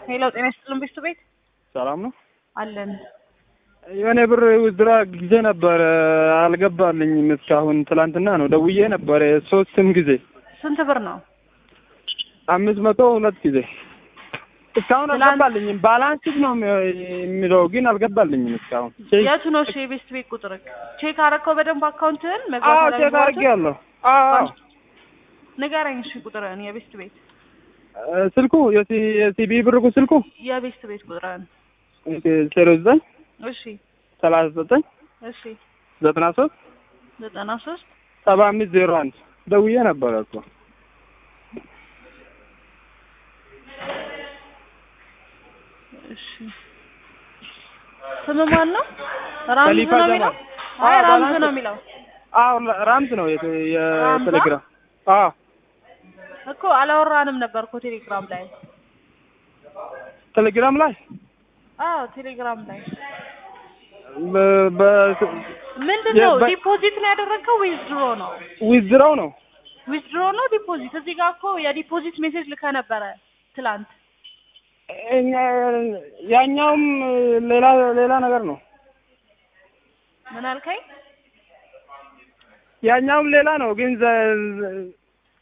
ሄሎ ጤና ይስጥልን ቤቱ ቤት ሰላም ነው። አለን። የሆነ ብር ውዝድራ ጊዜ ነበር አልገባልኝም እስካሁን። ትላንትና ነው ደውዬ ነበር ሶስትም ጊዜ ስንት ብር ነው? አምስት መቶ ሁለት ጊዜ እስካሁን ትላንት- አልገባልኝም። ባላንስ ነው የሚለው ግን አልገባልኝም እስካሁን። የቱ ነው እሺ የቤስት ቤት ቁጥር? ቼክ አረከው በደንብ አካውንትህን አዎ መግባት ቼክ አለመግባቱን? አድርጌያለሁ። አዎ ንገረኝ እሺ ቁጥርህን የቤስት ቤት እ፣ ስልኩ የሲ- የሲቢ ብርቁ ስልኩ የቤስት ቤት ቁጥርህን ዜሮ ዘጠኝ እሺ ሰላሳ ዘጠኝ እሺ ዘጠና ሶስት ዘጠና ሶስት ሰባ አምስት ዜሮ አንድ ደውዬ ነበረ እኮ እሺ ስም ማን ነው? ራምዝ ከሊፋ ነው ጀማል። የሚለው? አዎ፣ አይ ራምዝ ባላንስ- ነው የሚለው አዎ ራምዝ ነው የተ- የቴሌግራም አዎ እኮ አላወራንም ነበር እኮ ቴሌግራም ላይ። ቴሌግራም ላይ አዎ ቴሌግራም ላይ በ- በ- ምንድን ነው የበ- ዲፖዚት ነው ያደረግከው ወይስ ድሮ ነው? ዊዝድራው ነው ዊዝድሮ ነው ዲፖዚት? እዚህ ጋር እኮ የዲፖዚት ሜሴጅ ልከህ ነበረ ትላንት። እኛ- ያኛውም ሌላ ሌላ ነገር ነው። ምን አልከኝ? ያኛውም ሌላ ነው ግን ዘ-